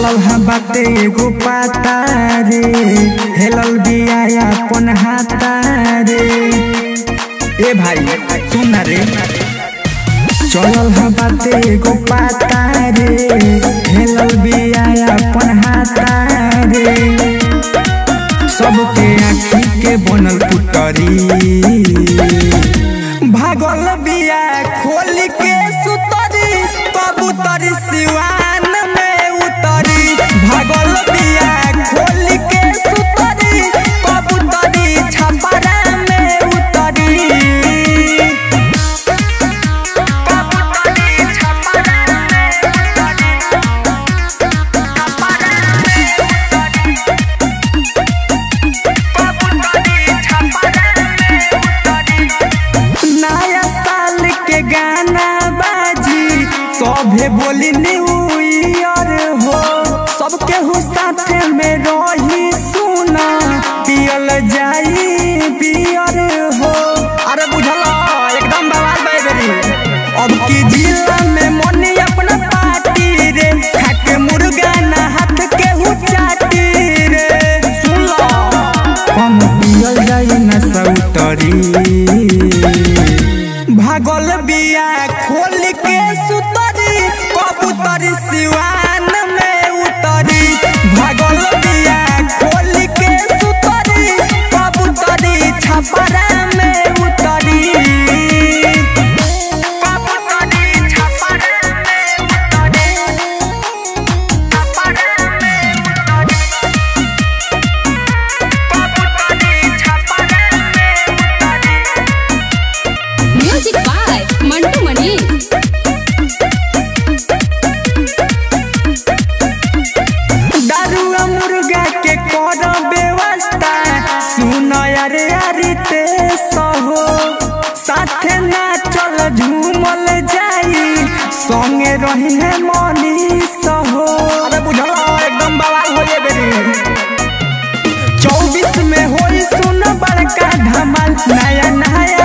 चलल हा बाटे एगो पाता रे हेलल बिया अपन हाथा रे ए भाई सुन ना रे चलल हा बाटे एगो पाता रे हेलल बिया अपन हाथा रे सबके आँखी के बनल पुतरी भागल बिया खोल के सुतरी कबूतरी सिवान में उतरी भागल बिया खोल के सुतरी कबूतरी छपरा में उतरी कबूतरी छपरा में उतरी नया साल के गाना बाजी सभे बोली न्यू ईयर हो सबके हो साथ में रही सुना पियल जाई बियर हो अरे बुझल एकदम बवाल बेबी अब की जिला में मनी अपना पार्टी रे खाके मुर्गा ना हाथ के हु चाटी रे सुन लो कम पियल जाई ना सौतरी भागल बिया खोल के सुतरी कबूतरी सिवान में उतरी भागल बिया खोल के सुतरी कबूतरी छपरा में उतरी कबूतरी छपरा में उतरी छपरा में उतरी कबूतरी छपरा में उतरी म्यूजिक बाय मंटू मनी दारुआ मुर्गा के कर व्यवस्था सुन अरे अरे ते सहो साथे ना चल झूमल जाई संगे रही है मनी सहो अरे बुझल एकदम बवाल हो ये बेरी चौबीस में होई सुन बड़का धमाल नया नया